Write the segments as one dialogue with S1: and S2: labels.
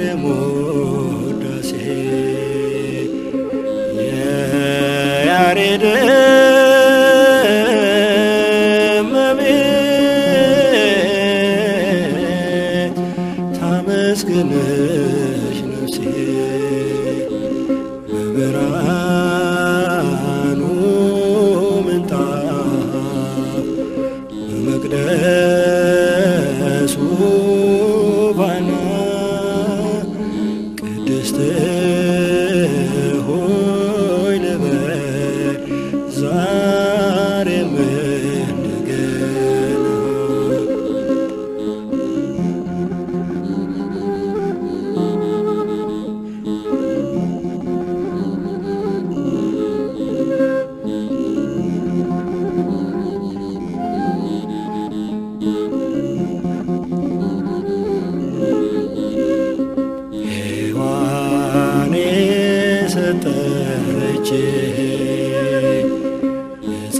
S1: የኤፍሬም ውዳሴ የያሬድ እመቤት ታመስግንሽ ነፍሴ በብርሃኑ ምንጣፍ በመቅደሱ ባና ቅድስት ሆይ ልበል ዛሬም እንደገና ሔዋን የሰጠች ዕፀ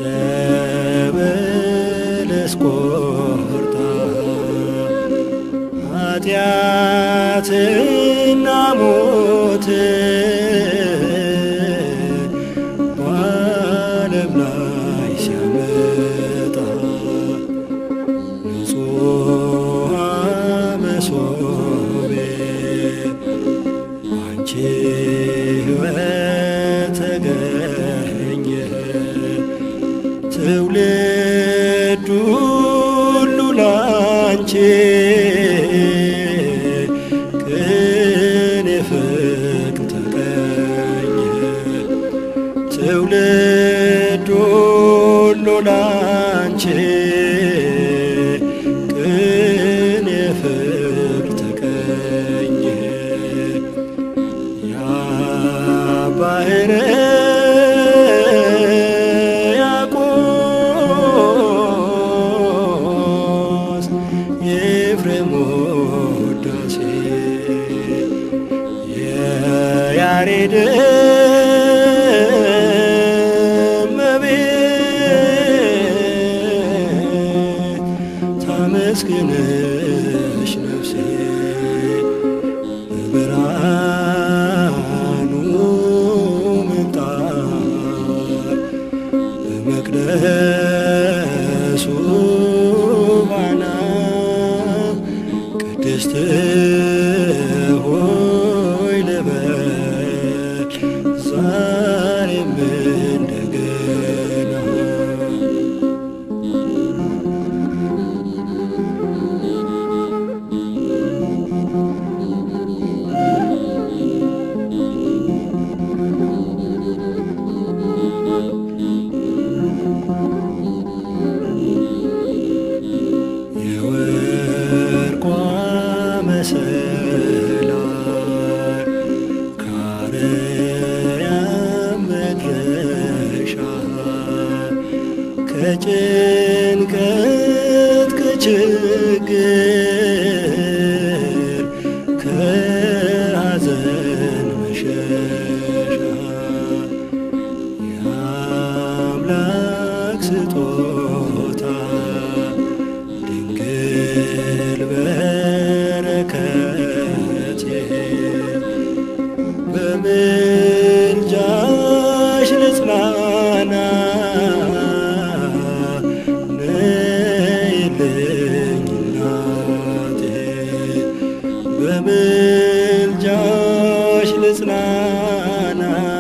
S1: በለስ ቆርጣ ኃጢአትና ሞት በዓለም ላይ ሲያመጣ ንጹሐ መሶቤ አንቺ ሕይወት ተገኘ ትውልድ ሁሉ ላንቺ ቅን ፍቅር ተቀኘ ትውልድ ሁሉ ላንቺ ቅን ፍቅር ተቀኘ ያ ባህረ ያቆስ የኤፍሬም ውዳሴ የያሬድ እመቤት ታመስግንሽ ነፍሴ በብርሃኑ ምንጣፍ በመቅደሱ ባና ቅድስት ሆይ ልበል ዛሬም እንደገና የወርቋ መሰላል ከአርያም መድረሻ ከጭንቀት ከችግር ከሐዘን መሸሻ የአምላክ ስጦታ ድንግል በረከቴ በምልጃሽ ልጽናና ነይልኝ እናቴ በምልጃሽ ልጽናና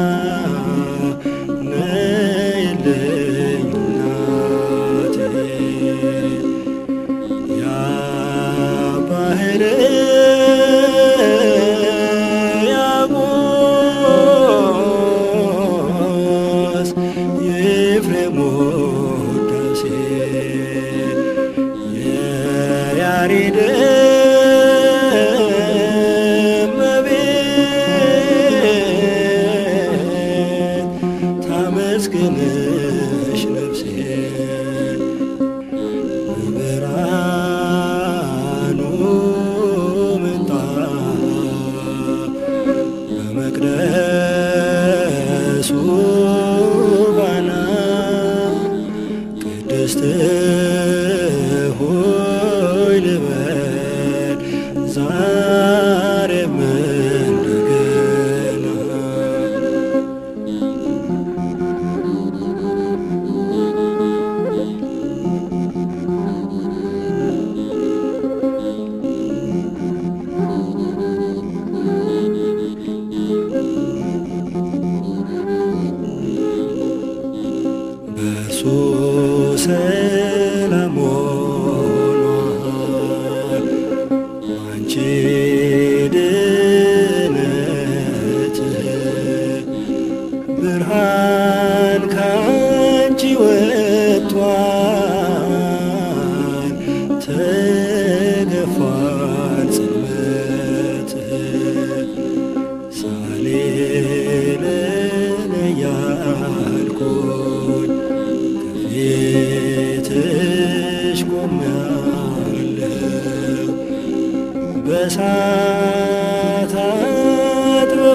S1: ነይልኝ እናቴ ያ ባህር ያቆስ የኤፍሬም ውዳሴ የያሬድ እመቤት ታመስግንሽ ነፍሴ በብርሃኑ ምንጣፍ በመቅደሱ ባና ቅድስት ሆይ ልበል ዛሬም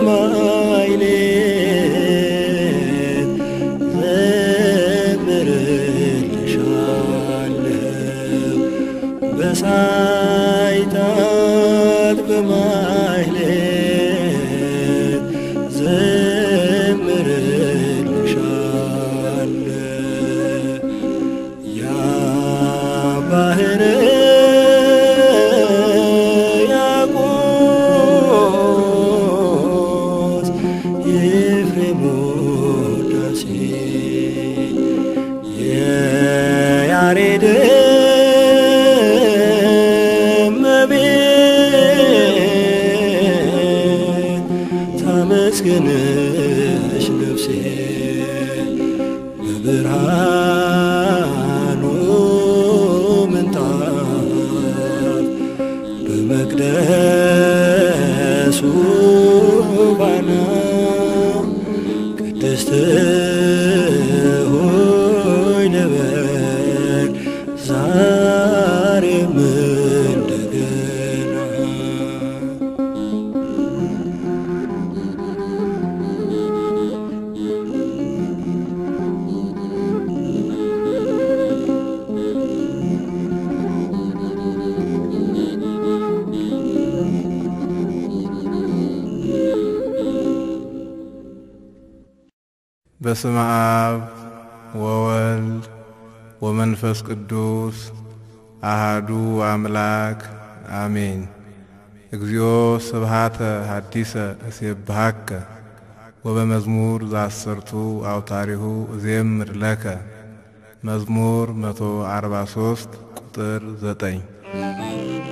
S1: በማይሌት ዘምርልሻለሁ በሳይታት በማይሌት ዘምርልሻለሁ ያ ባህር ያቆስ የኤፍሬም ውዳሴ የያሬድ እመቤት ታመስግንሽ ነፍሴ በብርሃኑ ምንጣፍ በመቅደሱ ባና ቅድስት ሆይ ልበል ዛሬም እንደገና
S2: በስመ አብ ወወልድ ወመንፈስ ቅዱስ አሃዱ አምላክ አሜን። እግዚኦ ስብሃተ ሐዲሰ እሴብሐከ ወበመዝሙር ዘአስርቱ አውታሪሁ እዜምር ለከ መዝሙር 143 ቁጥር 9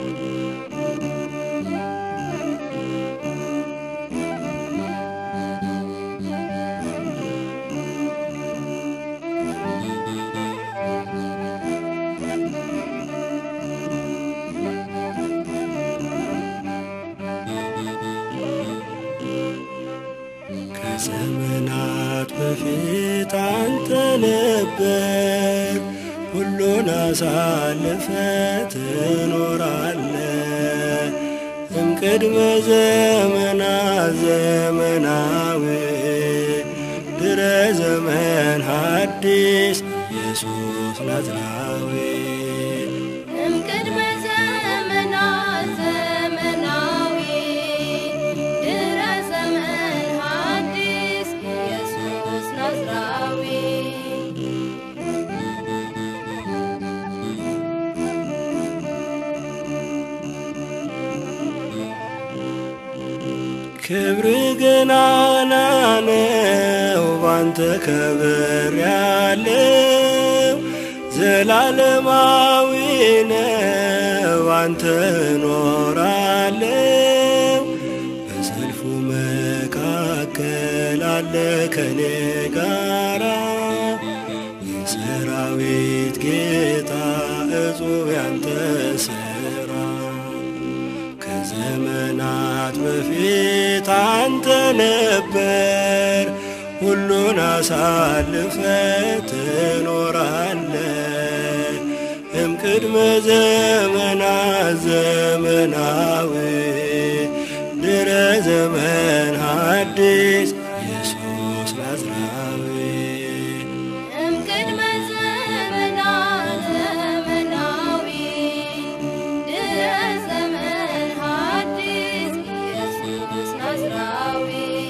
S1: ከዘመናት በፊት አንተ ነበር ሁሉን አሳልፈ ትኖራለ እምቅድመ ዘመናት ዘመናዊ ድረ ዘመን ሐዲስ ኢየሱስ ናዝራዊ
S3: እምቅድመ ዘመናት ዘመናዊ ድረ ዘመን ሐዲስ ኢየሱስ ናዝራዊ
S1: ክብር ገናና ነው ባንተ ከብር ያለው ዘላለማዊ ነው አንተ ኖራለው በሰልፉ መካከል አለ ከኔ ጋራ የሰራዊት ጌታ እጹብ ያንተ ስራ ከዘመናት በፊት አንተ ነበር ሁሉን አሳልፈ ትኖራለ እምቅድመ ዘመናት ዘመናዊ ድረ ዘመን ሐዲስ ኢየሱስ ናዝራዊ
S3: እምቅድመ ዘመናት ዘመናዊ ድረ ዘመን ሐዲስ ኢየሱስ ናዝራዊ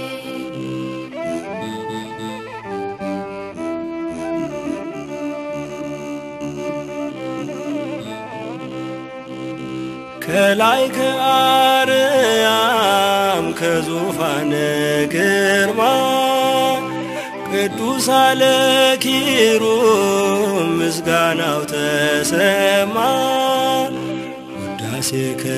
S1: ከላይ ከአርያም ከዙፋን ግርማ ቅዱስ አለ ኪሩብ ምስጋናው ተሰማ ውዳሴ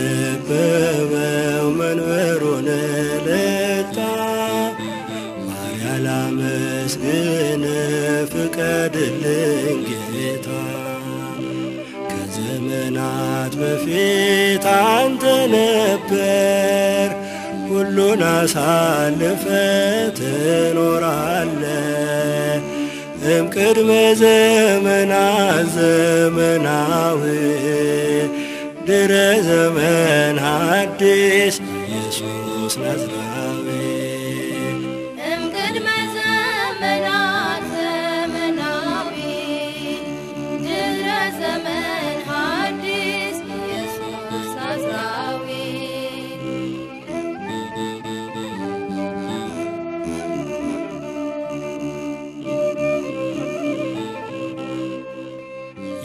S1: ከበበው መንበሩን ለታ ባሪያ ላመስግን ፍቀድልኝ ጌታ ከዘመናት በፊት አንተ ነበር ሁሉን አሳልፈ ትኖራለ እምቅድመ ዘመናት ዘመናዊ ድረ ዘመን ሐዲስ ኢየሱስ ናዝራዊ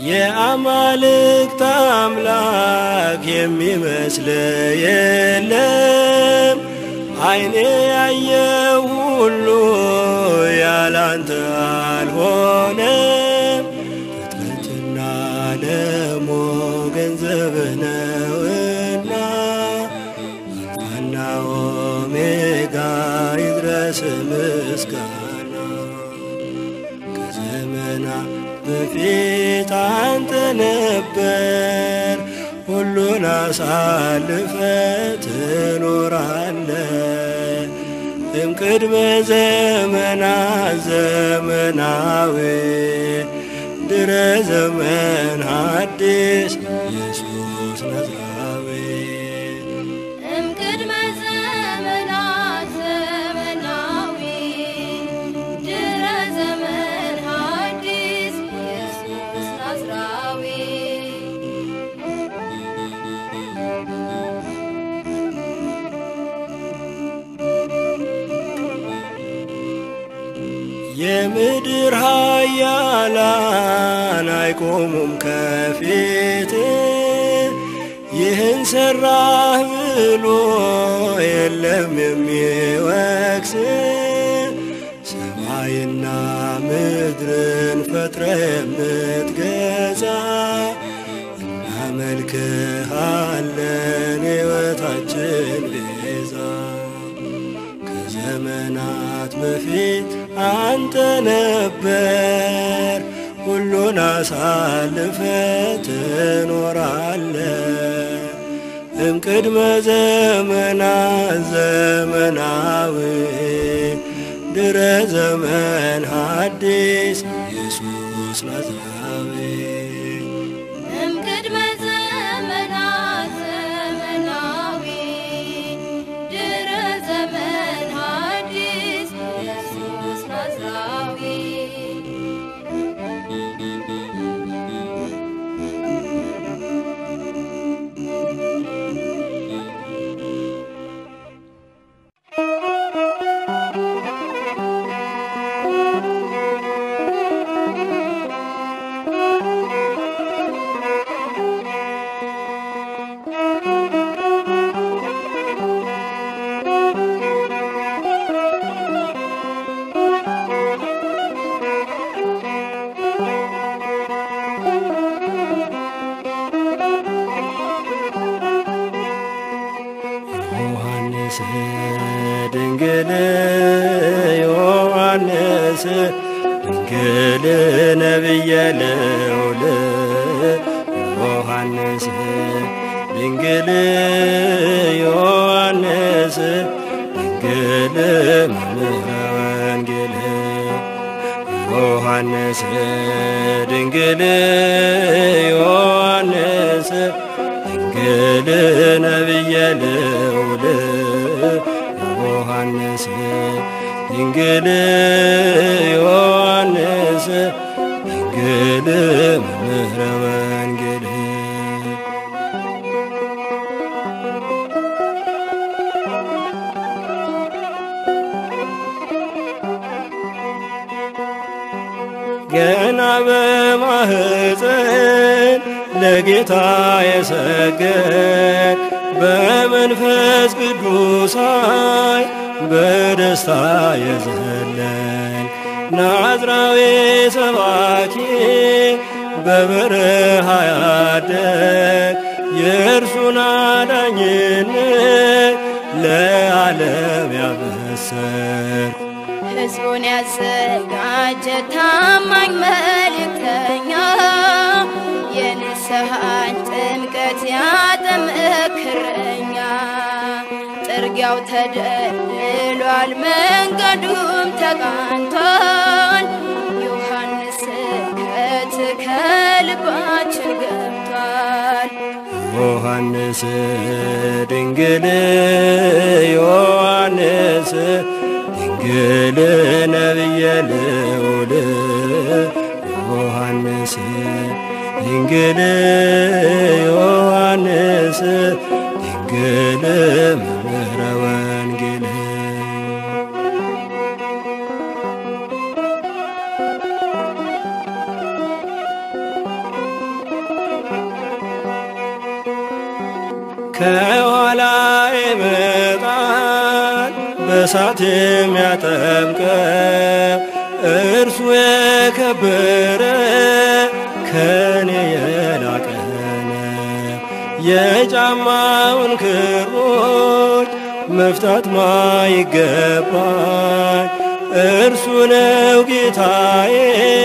S1: የአማልክት አምላክ የሚመስል የለም። ዓይኔ ያየው ሁሉ ያላንተ አልሆነም። ፍጥረትና ዓለሙ ገንዘብህ ነውና አልፋና ኦሜጋ ይድረስ ምስጋና ከዘመናት በፊት አንተ ነበር፣ ሁሉን አሳልፈ ትኖራለ። እምቅድመ ዘመናት ዘመናዊ ድረ ዘመን ሐዲስ ኢየሱስ ናዝራዊ
S3: እምቅድመ ዘመናት ዘመናዊ ድረ ዘመን ሐዲስ ኢየሱስ ናዝራዊ
S1: የምድር ኃያላን አይቆሙም ከፊት ይህን ሰራህ ብሎ የለም የሚወቅስ ሰማይና ምድርን ፈጥረ የምትገዛ እናመልክሃለን ሕይወታችን ቤዛ ከዘመናት በፊት አንተ ነበር፣ ሁሉን አሳልፈ ትኖራለ። እምቅድመ ዘመናት ዘመናዊ ድረ ዘመን ሐዲስ ኢየሱስ ናዝራዊ
S3: እምቅድመ ዘመናት ዘመናዊ ድረ ዘመን ሐዲስ ኢየሱስ ናዝራዊ
S1: ዮሐንስ ድንግል ዮሐንስ ድንግል ነቢየ ልዑል ዮሐንስ ድንግል ዮሐንስ ድንግል መምህረ ወንጌል ዮሐንስ ድንግል ዮሐንስ ድንግል ነቢየ ልዑል ዮሐንስ ድንግል ዮሐንስ ድንግል መምህረ ወንጌል ገና በማህፀን ለጌታ የሰገድ በመንፈስ ቅዱስ ኃይል በደስታ የዘለል ናዝራዊ ሰባኪ በበረሃ ያደግ የእርሱን አዳኝነት ለዓለም ያበሰር
S3: ሕዝቡን ያዘጋጀ ታማኝ መልእክተኛ የንስሐን ጥምቀት ያጠምቅ እረኛ ጥርጊያው ተደልድሏል፣ መንገዱም ተቃንቷል። ዮሐንስ ስብከት ከልባችን ገብቷል።
S1: ዮሐንስ ድንግል ዮሐንስ ድንግል ነቢየ ልዑል ዮሐንስ ድንግል ዮሐንስ ድንግል መምህረ ወንጌል ከኋላ ይመጣል በእሳት የሚያጠምቀው እርሱ የከበረ ከኔ የላቀ ነው። የጫማውን ክሮች መፍታት ማይገባኝ እርሱ ነው ጌታዬ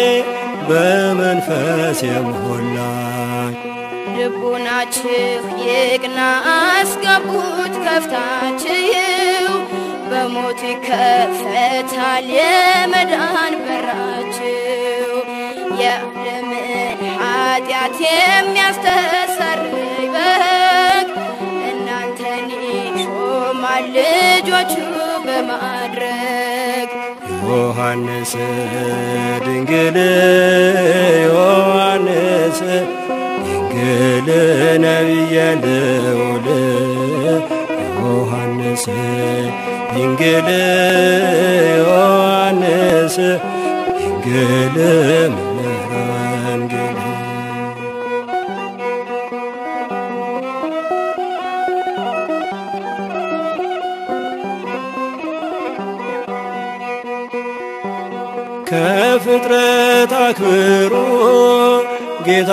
S1: በመንፈስ የሞላኝ።
S3: ልቡናችሁ ይቅና አስገቡት ከፍታችሁ በሞት ይከፈታል የመዳን በራችሁ የዓለምን ኃጢአት የሚያስተሰርይ በግ እናንተን ይሾማል ልጆቹ በማድረግ
S1: ዮሐንስ ድንግል ዮሐንስ ድንግል ነቢየ ልዑል ዮሐንስ ድንግል ዮሐንስ ድንግል መምህረ ወንጌል ከፍጥረት አክብሮ ጌታ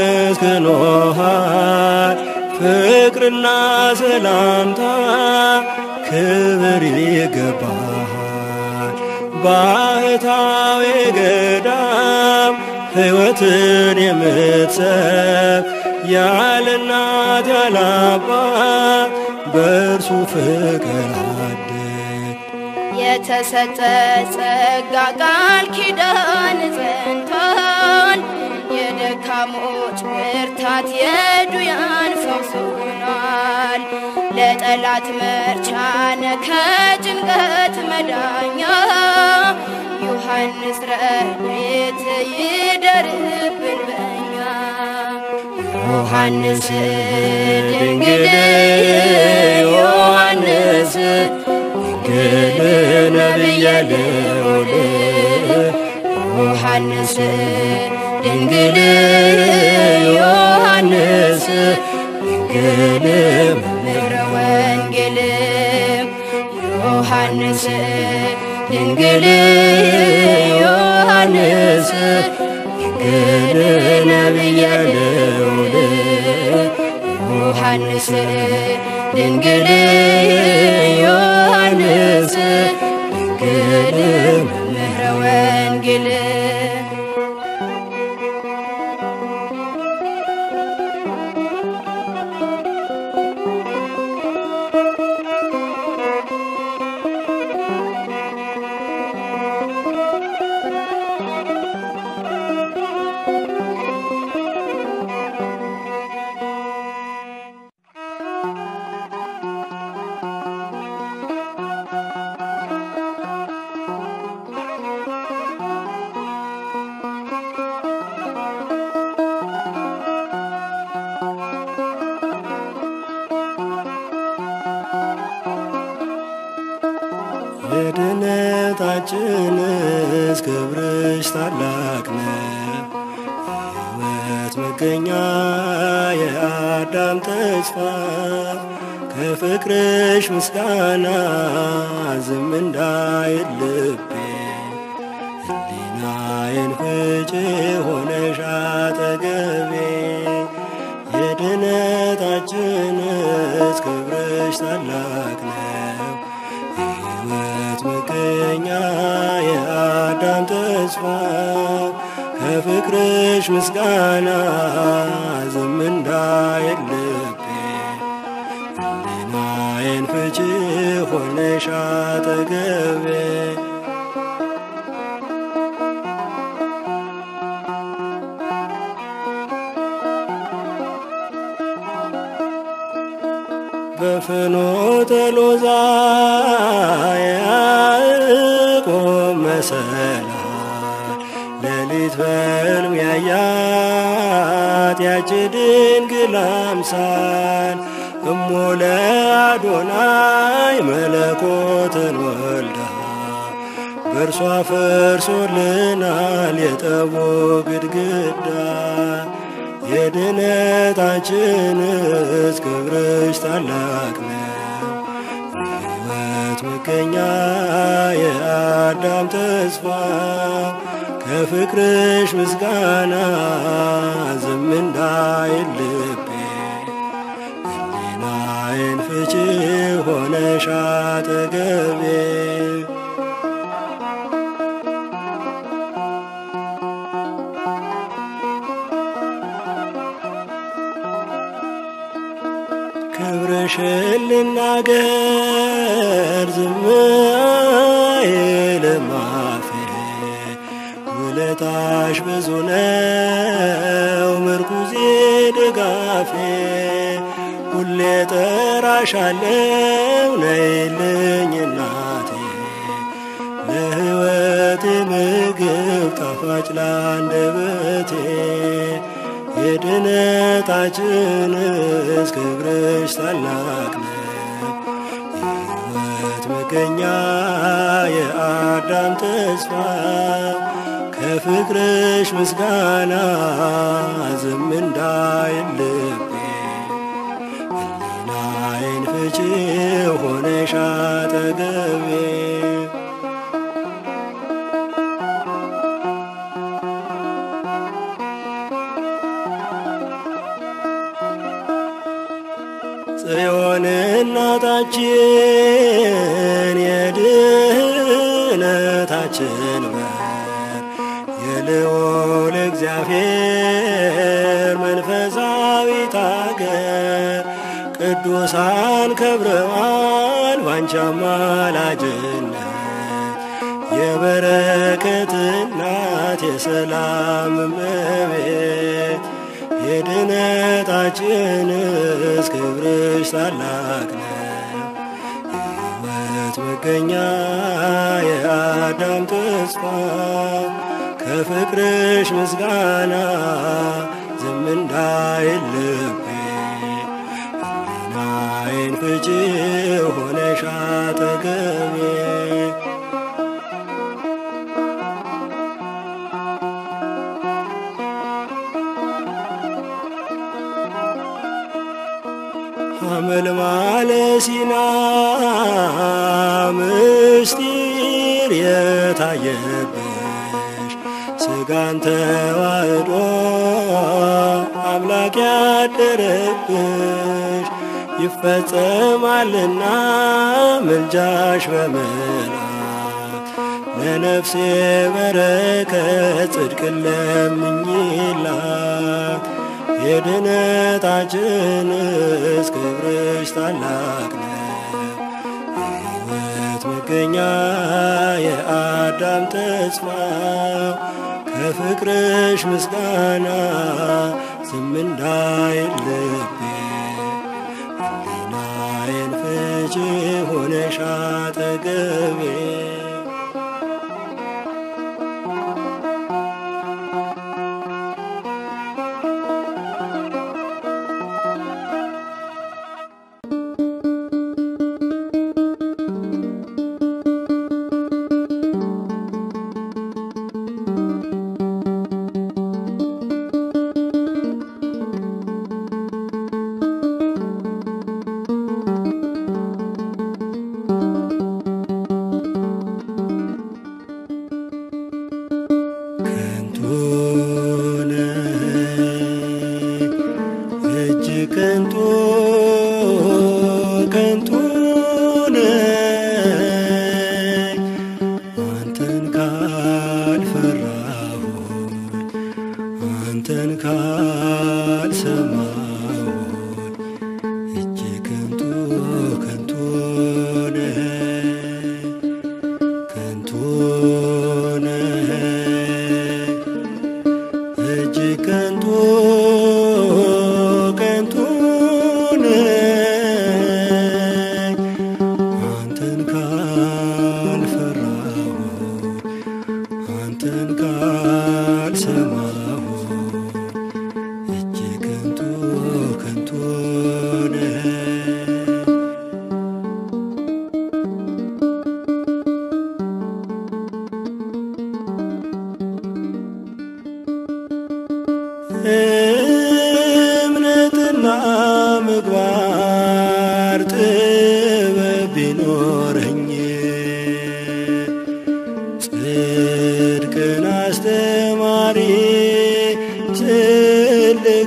S1: መስክኖሃል። ፍቅርና ሰላምታ ክብር ይገባሃል። ባህታዊ ገዳም ሕይወትን የምትሰብ ያለ እናት ያለ አባት በእርሱ ፍቅር አደግ
S3: የተሰጠ ጸጋ ቃል ኪዳን ጸንቷል። የደካሞች ብርታት የዱያን ፈውስ ሆኗል። ለጠላት መርቻነ ከጭንቀት መዳኛ ዮሐንስ ረድኤት ይደርብን በኛ
S1: ዮሐንስ ድንግል ዮሐንስ ድንግል ነቢየ ልዑል ዮሐንስ ድንግል ዮሐንስ ድንግል
S3: መምህረ ወንጌል ዮሐንስ ድንግል
S1: ዮሐንስ ድንግል ነቢየ ልዑል
S3: ዮሐንስ
S1: ድንግል ዮሐንስ ድንግል
S3: መምህረ ወንጌል
S1: የድነታችንስ ክብርሽ ታላቅ ነው። የሕይወት መገኛ የአዳም ተስፋ ከፍቅርሽ ምስጋና ዝም እንዳይል ልቤ ሕሊናዬን ፍጭ ሆነሽ አጠገቤ የድነታችንስ ክብርሽ ታላቅ ነው። የሕይወት መገኛ የአዳም ተስፋ ከፍቅርሽ ምስጋና ዝም እንዳይል ልቤ ሕሊናዬን ፍቺ ሆነሽ አጠገቤ በፍኖተ ሎዛ ያዕቆብ መሰላል ሌሊት በሕልም ያያት ያች ድንግል አምሳል እሞ ለአዶናይ መለኮትን ወልዳ በእርሷ ፈርሶልናል የጠቦ ግድግዳ የድነታችንስ ክብርሽ ታላቅ ነው። ሕይወት መገኛ የአዳም ተስፋ ከፍቅርሽ ምስጋና ዝም እንዳይል ልቤ ሕሊናዬን ፍቺ ሆነሽ አጠገቤ ክብርሽን ልናገር ዝም አይልም አፌ ውለታሽ ብዙ ነው ምርኩዜ ድጋፌ ሁሌ ጠራሻለው ነይልኝ እናቴ ለሕይወቴ ምግብ ጣፋጭ ላንደበቴ የድነታችንስ ክብርሽ ታላቅ ነው። የሕይወት መገኛ የአዳም ተስፋ ከፍቅርሽ ምስጋና ዝም እንዳይል ልቤ ሕሊናዬን ፍቺ ሆነሽ አጠገቤ ጽዮን እናታችን የድህነታችን በር የልዑል እግዚአብሔር መንፈሳዊት አገር ቅዱሳን ከብረዋል ባንቺ አማላጅነት የበረከት እናት የሰላም እመቤት የድነታችንስ ክብርሽ ታላቅ ነው። የሕይወት መገኛ የአዳም ተስፋ ከፍቅርሽ ምስጋና ዝም እንዳይል ልቤ ሕሊናዬን ፍቺ ሆነሽ አጠገቤ ሐመልማለ ሲና ምስጢር የታየብሽ ስጋን ተዋህዶ አምላክ ያደረብሽ ይፈጸማልና ምልጃሽ በመላክ ለነፍሴ በረከት ጽድቅ ለምኝላት የድነታችንስ ክብርሽ ታላቅ ነው። የሕይወት መገኛ የአዳም ተስፋ ከፍቅርሽ ምስጋና ዝም እንዳይል ልቤ ሕሊናዬን ፍቺ ሆነሽ አጠገቤ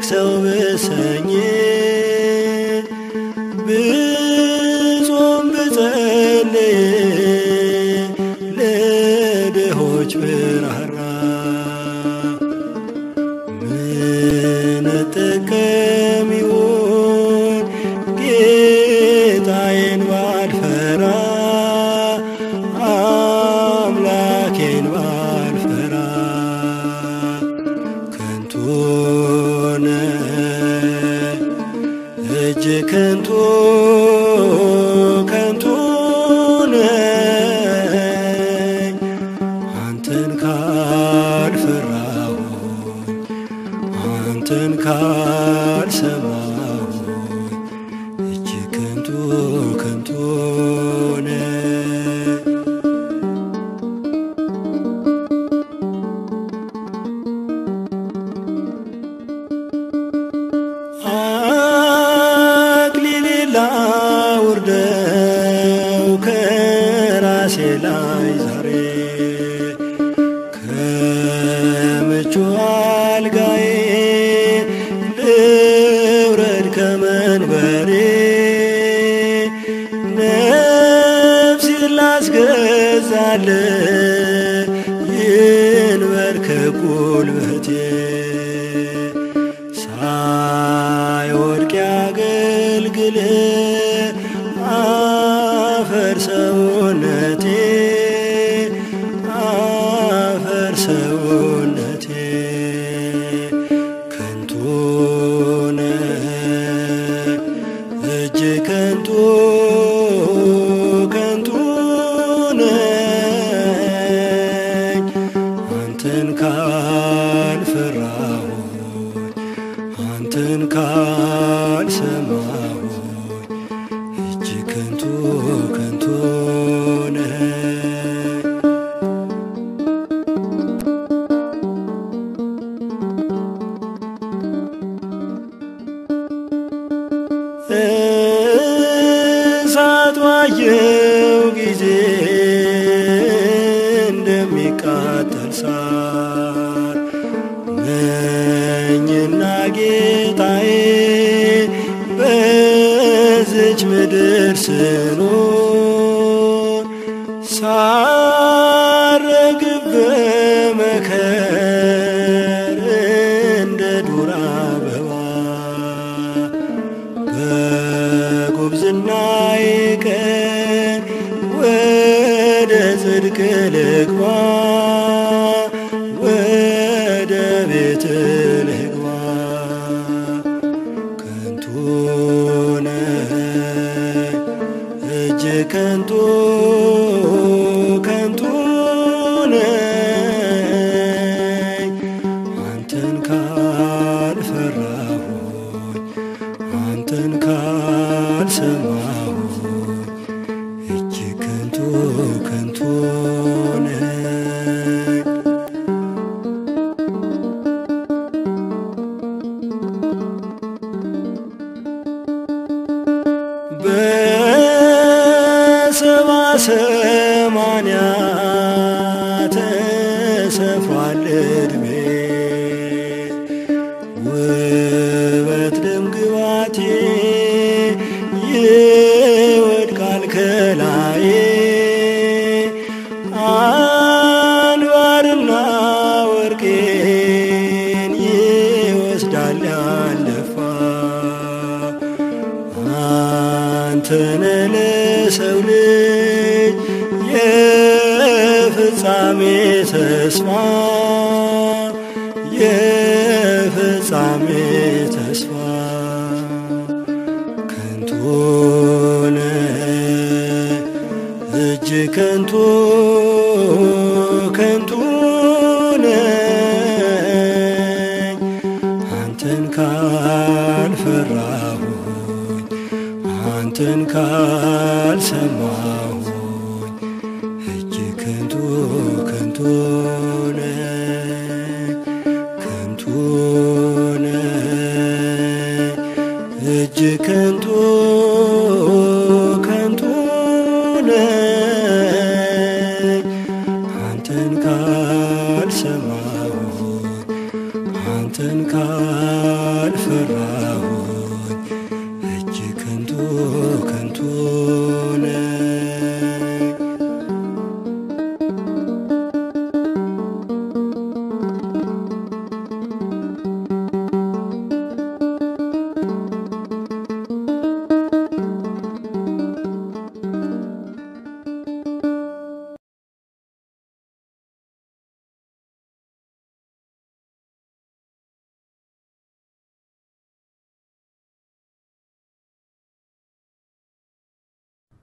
S1: ሰው ብሰኝ ብጾም ብጸልይ ለድሆች ብራራ ምን እጠቀም ይሆን ጌታዬን ባልፈራ አምላኬን ባልፈራ ከንቱ ነህ እጅ ከንቱ ከንቱ ነኝ አንተን ካልፈራሁኝ አንተን ካልሰማሁኝ እጅ ከንቱ ከንቱ ነኝ አክሊሌን ላውርደው ከራሴ ላይ ዛሬ ከምቹ አልጋዬ ልውረድ ከመንበሬ ነፍሴን ላስገዛል ይንበርከክ ጉልበቴ ሳይወድቅ ያገልግል አፈር ሰውነቴ አፈር ሰውነቴ ከንቱ ነህ እጅ ከንቱ ከንቱ ነኝ አንተን ካልፈራሁኝ አንተን ካልሰማሁኝ እጅ ከንቱ ከንቱ ነህ እሳት ባየው ጊዜ እንደሚቃጠል ሳር ነኝና ጌታዬ በዝች ምድር ስኖር ሳረግብ በመከር እንደ ዱር አበባ በጉብዝናዬ ቀን ወደ ጽድቅ ልግባ ወደ ቤት ልግባ ከንቱ ነህ እጅ ከንቱ ከንቱ ነኝ አንተን ካልፈራሁኝ አንተን ካልሰማሁኝ እጅ ከንቱ ከንቱ ነኝ በሰባ ሰማንያ ተሰፍሯል ዕድሜ ውበት ደም ግባቴ ይወድቃል ከላዬ አንባርና ወርቄን ይወስዳል ያለፋ አንተነ ለሰው ልጅ የፍጻሜ ተስፋ የፍጻሜ ተስፋ ከንቱ ነህ እጅ ከንቱ ከንቱ ነኝ አንተን ካልፈራሁኝ አንተን ካልሰማሁኝ እጅ ከንቱ ከንቱ ነኝ ከንቱ ነኝ እጅ ከንቱ ከንቱ ነኝ አንተን ካልሰማሁኝ አንተን ካልፈ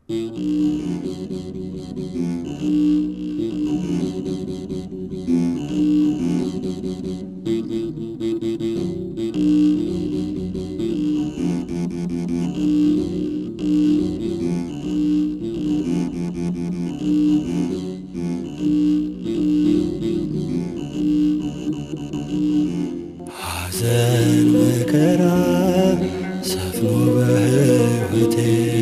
S1: ሐዘን መከራ ሰፍኖ በሕይወቴ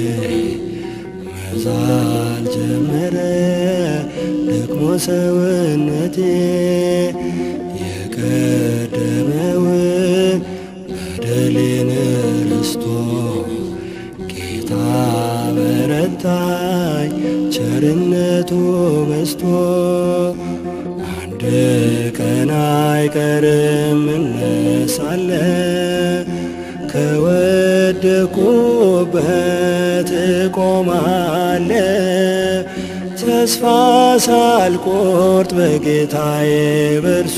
S1: መዛል ጀመረ ደግሞ ሰውነቴ የቀደመውን በደሌን ረስቶ ጌታ በረታኝ ቸርነቱ በስቶ አንድ ቀን አይቀርም እነሳለ ከወደቁበት እቆማለ ተስፋ ሳልቆርጥ በጌታዬ በርሶ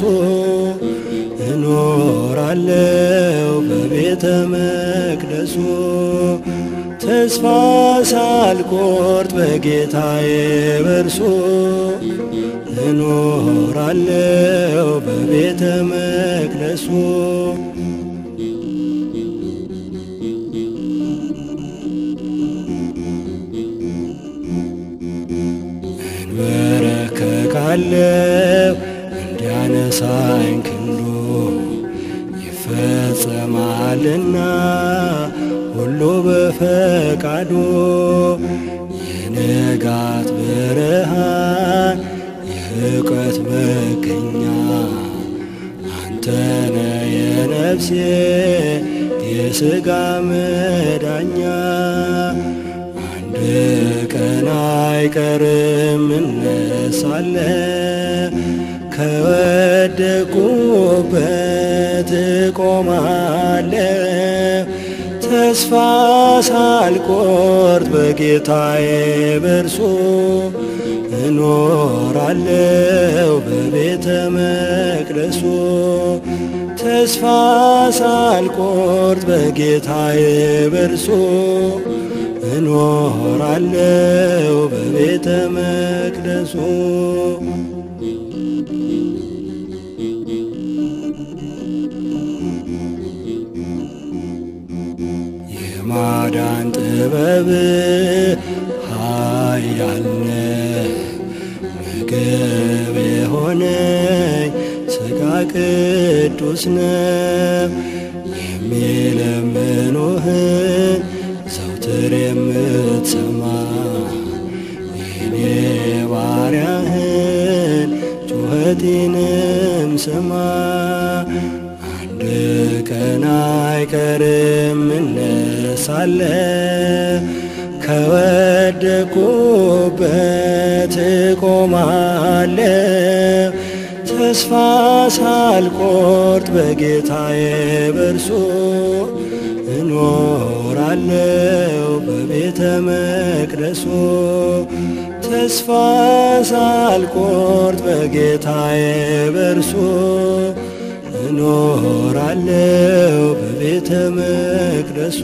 S1: እኖራለው በቤተ መቅደሱ ተስፋ ሳልቆርጥ በጌታዬ በርሶ እኖራለው በቤተ መቅደሱ እንበረከካለው እንዲያነሳኝ ክንዱ ይፈጸማልና ሁሉ በፈቃዱ የንጋት ብርሃን የእውቀት መገኛ አንተነ የነፍሴ የሥጋ መዳኛ አንድ ቀን አይቀርም እነሳለ ከወደቁበት እቆማለ ተስፋ ሳልቆርጥ በጌታዬ በርሶ እኖራለው በቤተ መቅደሱ ተስፋ ሳልቆርጥ በጌታዬ በርሶ እኖራለው በቤተ መቅደሱ የማዳን ጥበብ ኃያልነ ምግብ የሆነኝ ሥጋ ቅዱስ ነው የሚለምኑህን ዘውትር የምትሰማ የኔ ባሪያህን ጩኸቴንም ስማ አንድ ቀን አይቀርም እነሳለ ከወደቁበት እቆማለ ተስፋ ሳልቆርጥ በጌታዬ በርሶ እኖራለው በቤተ መቅደሱ ተስፋ ሳልቆርጥ በጌታዬ በርሶ እኖራለው በቤተ መቅደሱ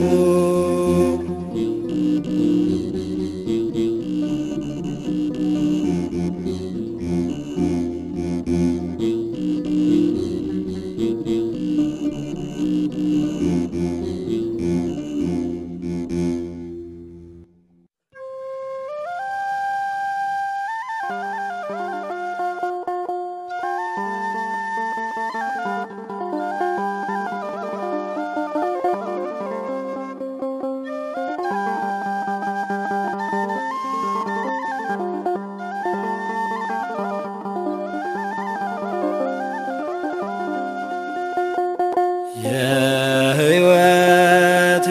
S1: የሕይወት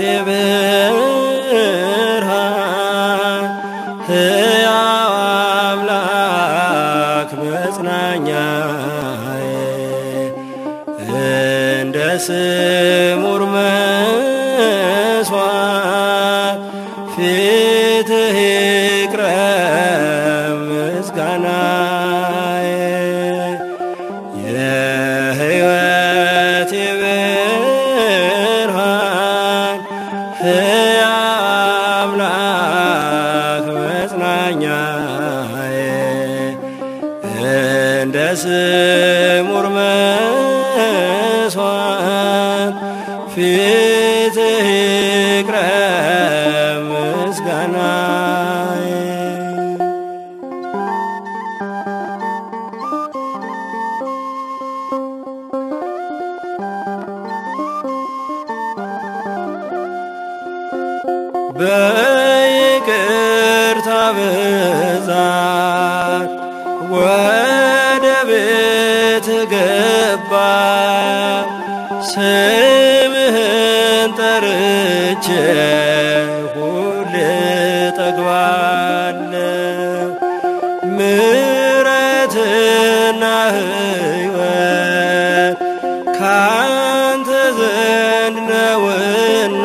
S1: ብርሃን ሕያው አምላክ መጽናኛዬ እንደ ስሙር መስዋዕት ፊትህ ይቅረብ ምስጋናዬ የሕይወት ብርሃን ሕያው አምላክ እንደ ስሙር መስዋዕት ፊትህ ይቅረብ ምስጋናዬ በይቅርታ ብዛት ወደ ቤት ገባ ስምህን ጠርቼ ሁሌ ጠግባለሁ ምሕረትና ሕይወት ካንተ ዘንድ ነውና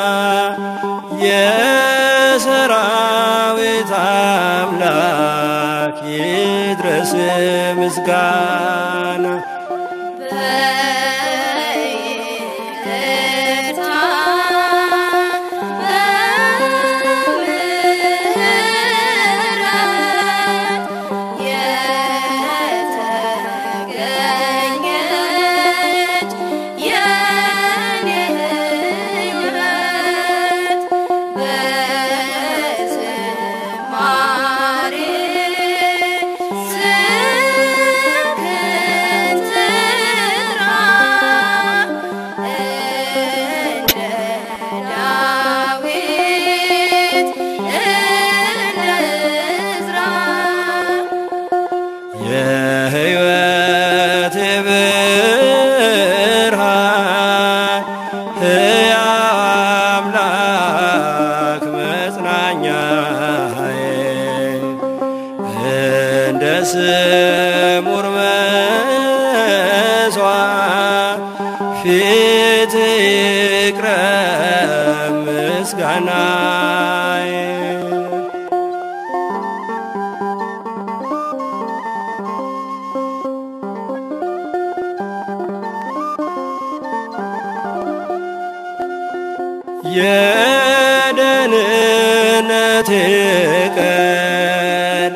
S1: የሰራዊት አምላክ ይድረስ ምስጋና
S3: በይቅርታ በምህረት የተገኘች የኔ ሕይወት በዝማሬ ስምህን ትጥራ እንደ ዳዊት እንደ ዕዝራ
S1: የሕይወት ብርሃን ሕያው አምላክ መጽናኛዬ እንደ ስሙር መስዋዕት ፊት ይቅረብ ምስጋናዬ የደህንነቴ ቀን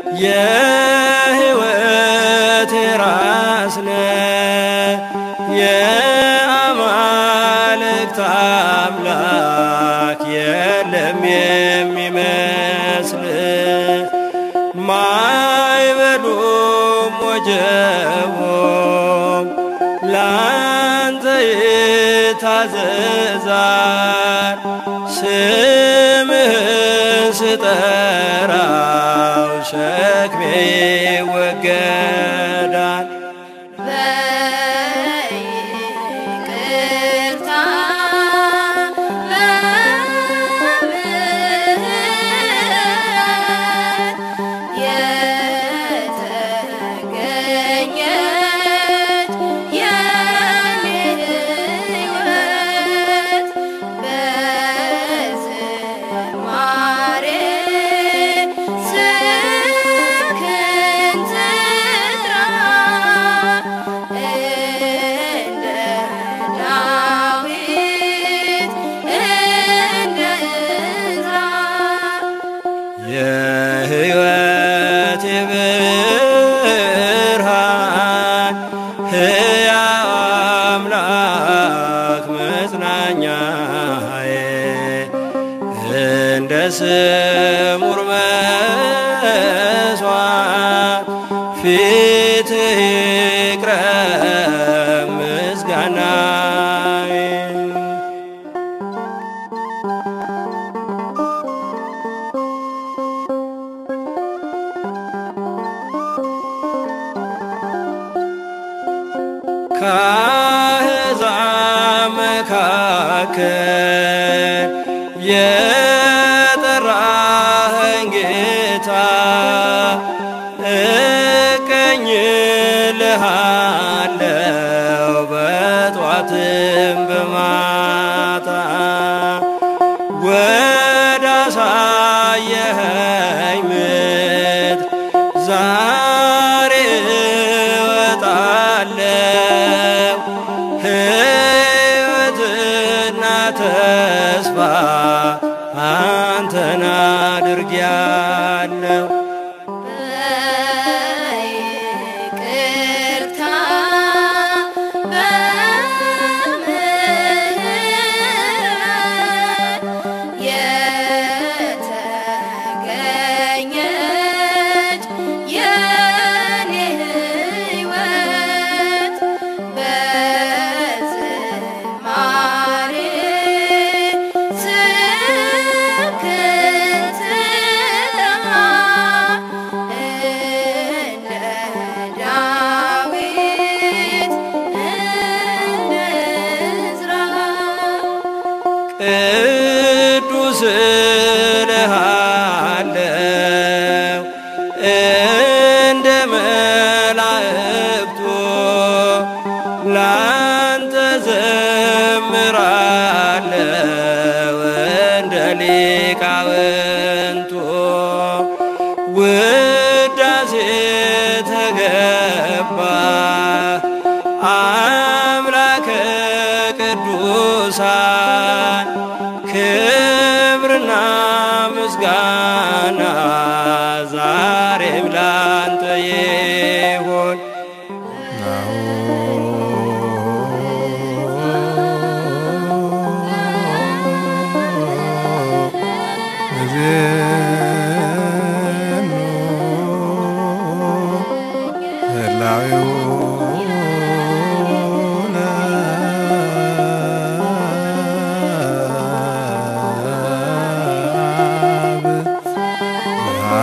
S1: የሕይወቴ ራስነ የአማልክት አምላክ የለም የሚመስል ማይበሉም ወጀቦም ላንተ ይታዘዛል ስምህን ስጠራው ሸክሜ ይወገዳል
S3: በይቅርታ በምህረት የተገኘች የኔ ሕይወት በዝማሬ ስምህን ትጥራ እንደ ዳዊት እንደ ዕዝራ
S1: የሕይወቴ ብርሃን ሕያው አምላክ መጽናኛዬ እንደ ስሙር መስዋዕት ፊት ይቅረብ ምስጋናዬ ከአሕዛብ መካከል የጠራኸኝ ጌታ እቀኝልሃለው በጧትም በማታ ወደ አሳየኸኝ ምድር ዛሬ እወጣለሁ ሕይወትና ተስፋ አንተን አድርጊያለሁ
S3: በይቅርታ
S1: ቅዱስ እልሃለሁ እንደ መላእክቱ ላንተ ዘምራለሁ እንደ ሊቃውንቱ ውዳሴ ተገባ አምላከ ቅዱሳን ክብርና ምስጋና ዛሬም ላንተ ይሁን።
S2: ናሁ እዜኑ ህላዌውነ አብ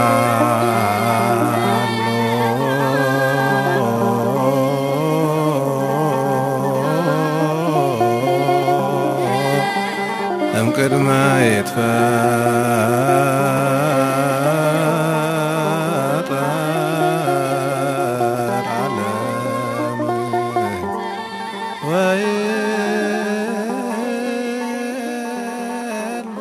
S2: እምቅድመ ይትፈጠር ዓለም ወይሉ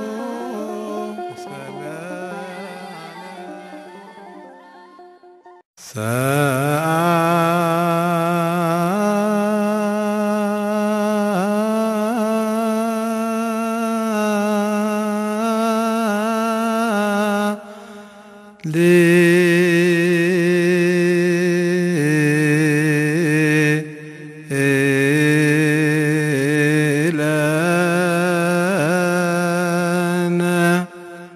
S2: ለነ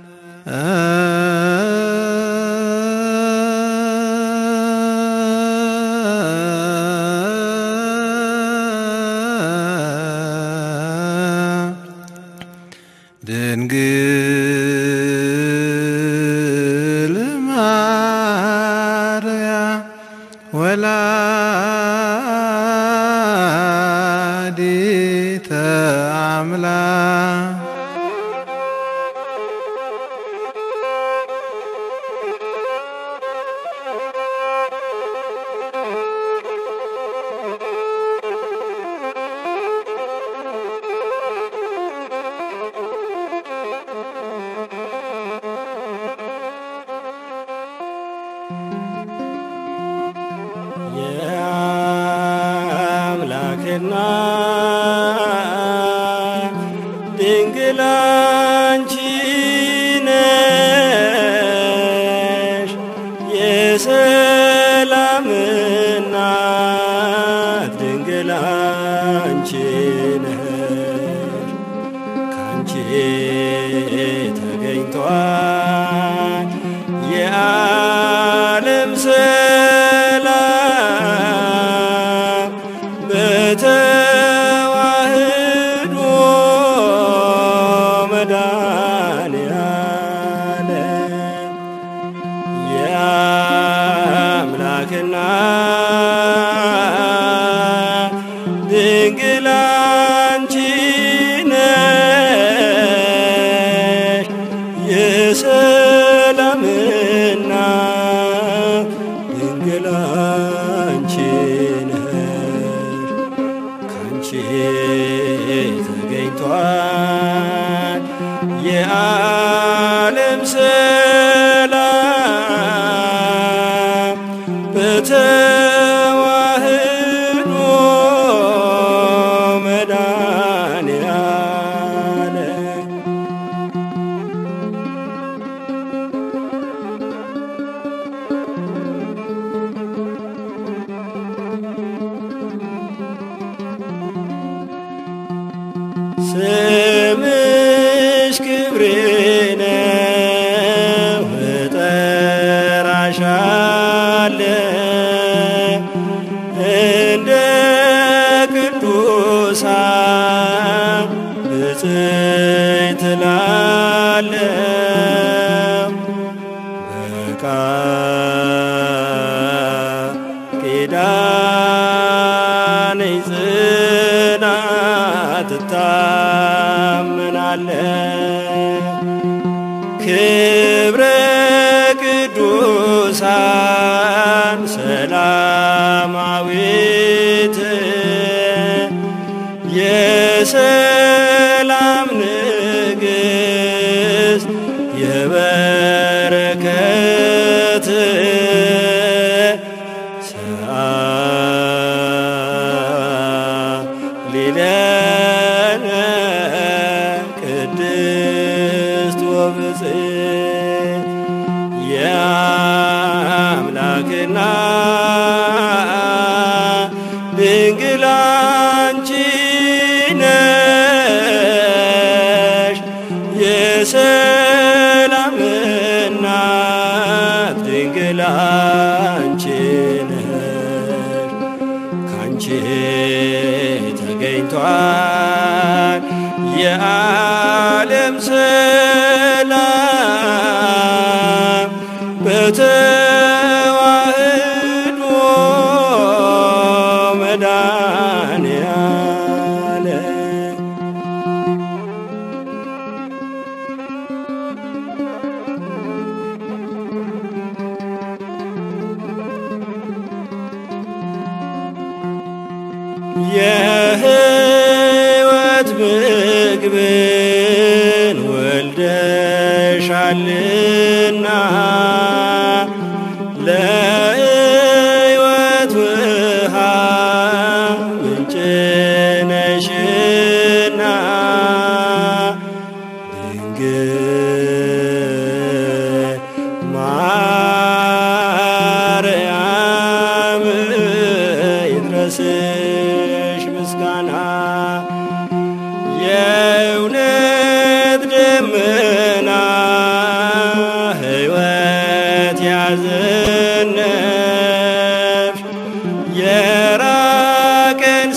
S2: ድንግል ማርያም ወላዲተ አምላክ
S1: የአምላክና ድንግል አንቺ ነሽ የሰላም እናት ድንግል አንቺ ነሽ ካንቺ ተገኝቷል የዓለም ሰላም በተዋህዶ መድኃኔዓለም የአምላክና ድንግል አንቺ ነሽ የሰላምና ድንግል አንቺ ነሽ ካንቺ ተገኝቷል የዓለም ሰላም በተዋህዶ መድኃኔዓለም ስምሽ ክብሬ ነው እጠራሻለሁ እንደ ቅዱሳን ብፅዕት እላለሁ በቃል ኪዳንሽ ጽናት እታመናለሁ ክብረ ቅዱሳን ሰላማዊት የሰላም ንግሥት የበረከት ሊለነ ቅድስት ወብፅዕት የአምላክና ድንግል አንቺ ነሽ የሰላም እናት ድንግል አንቺ ነሽ ካንቺ ተገኝቷል የዓለም ሰላም በተዋህዶ መድኃኔዓለም የሕይወት ምግብን ወልደሻልና ለሕይወት ውሃ ምንጭ ነሽና ድንግል ማርያም ይድረስሽ ምስጋና የእውነት ደመና ሕይወት ያዘነብሽ የራቀን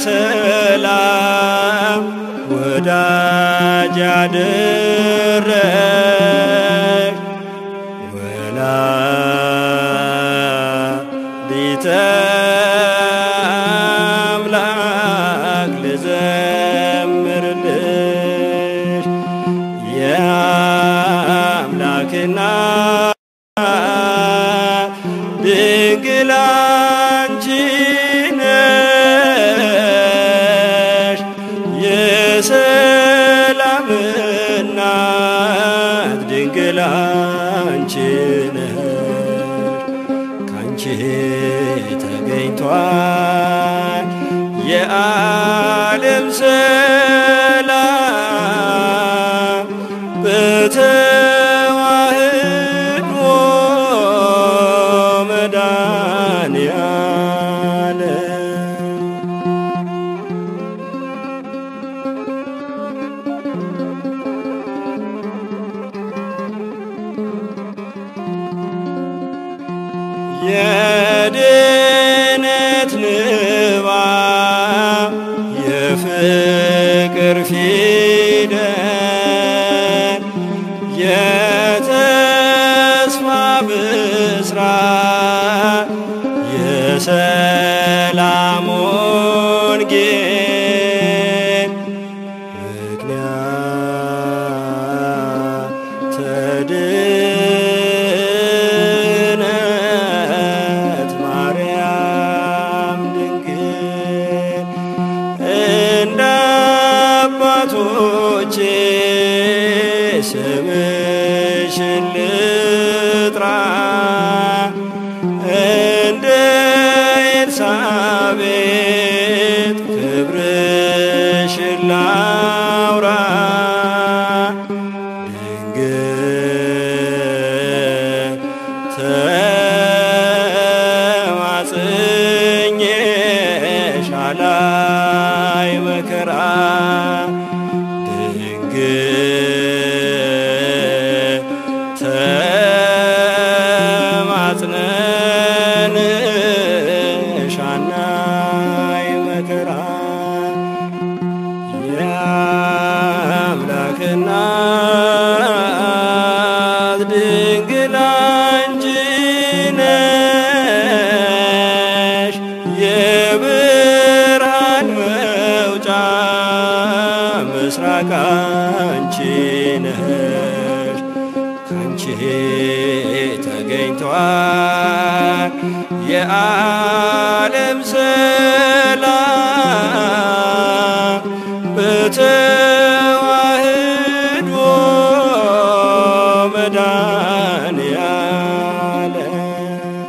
S1: ሰላም ወዳጅ ያደረሽ ወላዲተ አምላክ ልዘምርልሽ የአምላክና ድንግል አንቺ ነሽ የሰላም እናት ድንግል አንቺ ነሽ ካንቺ ተገኝቷል የዓለም ሰላም በተዋህዶ መድኃኔዓለም የድነት ንባብ የፍቅር ፊደል የተስፋ ብስራት የሰላም ወንጌል ምክንያት ተድነት ማርያም ድንግል እንደ አባቶቼ ስምሽን ልጥራ እንደ ኤልሳቤጥ የዓለም ሰላም በተዋህዶ መድኃኔዓለም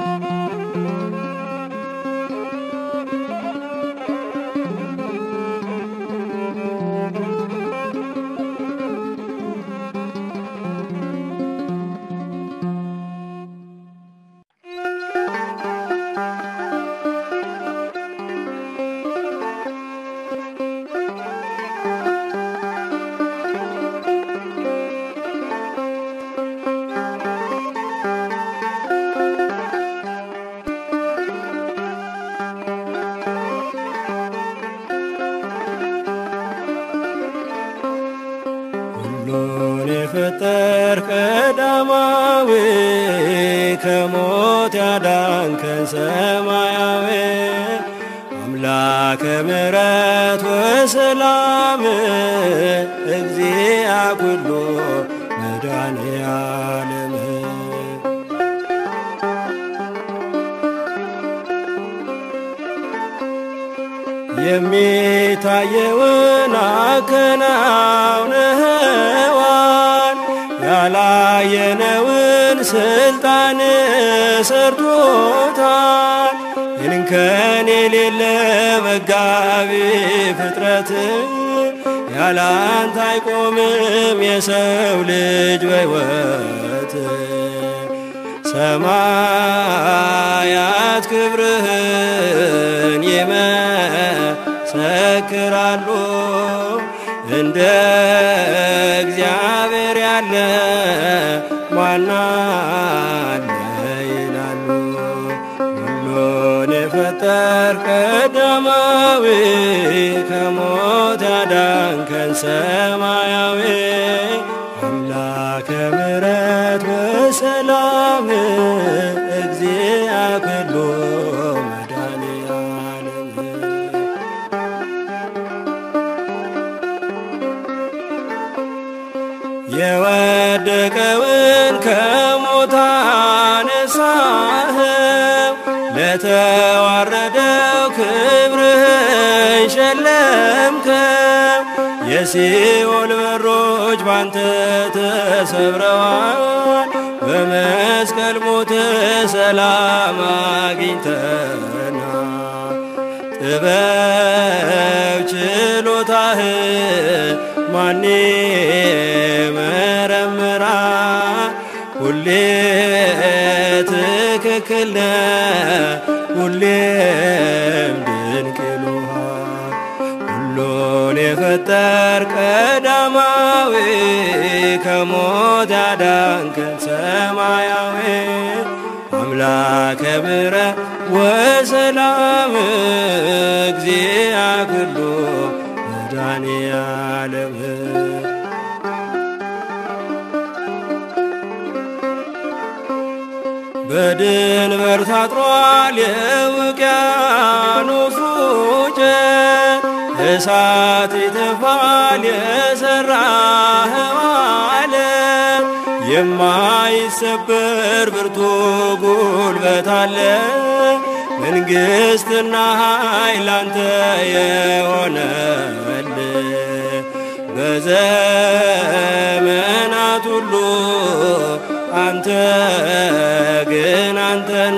S1: ሁሉን የፈጠር ቀዳማዊ ከሞት ያዳንከን ሰማያዊ አምላከ ምሕረት ወሰላም እግዚአ ኩሉ መድኃኔዓለም የሚታየውን አከናውነዋል ያላየነውን ስልጣን ሰርቶታል ይንከን የሌለ መጋቢ ፍጥረት ያላንተ አይቆምም የሰው ልጅ በሕይወት ሰማያት ክብርህን ይመሰክራሉ እንደ እግዚአብሔር ያለ ማን አለ ይላሉ። ሁሉን የፈጠር ቀዳማዊ ከሞት ያዳንከን ሰማያዊ አምላከ ምሕረት ወሰላም እግዚአ ኩሉ መድኃኔዓለም የወደቀውን ከሞት አነሳኸው ለተዋረደው ክብርህን ሸለምከው የሲኦል በሮች ባንተ ተሰብረዋል በመስቀል ሞት ሰላም አግኝተናል ጥበብ ችሎታህ ማን መረምራ ሁሌ ትክክል ነህ ሁሌም ድንቅ ይሉሃል ሁሉን የፈጠር ቀዳማዊ ከሞት ያዳንከን ሰማያዊ አምላከ ምሕረት ወሰላም እግዚአ ኩሉ መድኃኔዓለም በድንበር ታጥሯል የውቅያኖሱ ጨት እሳት ይተፋል የሠራኸው ዓለም የማይሰበር ብርቱ ጉልበት አለ መንግሥትና ኃይል አንተ የሆነል በዘመናት ሁሉ አንተ ግን አንተነ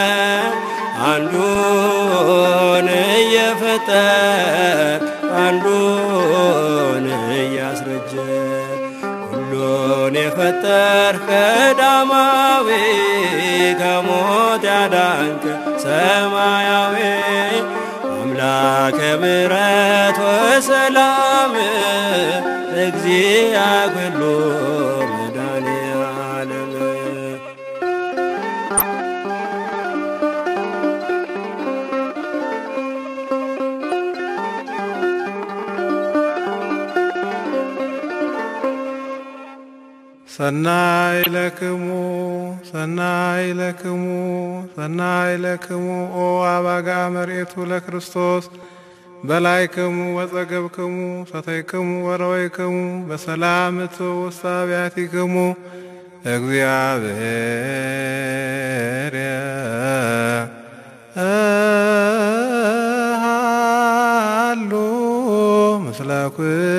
S1: አንዱን እየፈጠር አንዱን እያስረጀ ሁሉን የፈጠር ቀዳማዊ ከሞት ያዳንክ ሰማያዊ አምላከ ምሕረት ወሰላም እግዚአ ኩሉ መድኃኔዓለም
S2: ሰናይ ለክሙ ሰናይ ለክሙ ሰናይ ለክሙ ኦ አባጋ መርኤቱ ለክርስቶስ በላይክሙ ወጸገብክሙ ሰተይክሙ ወረወይክሙ በሰላም እትው ውስተ አብያቲክሙ እግዚአብሔር ምስለ ኩልክሙ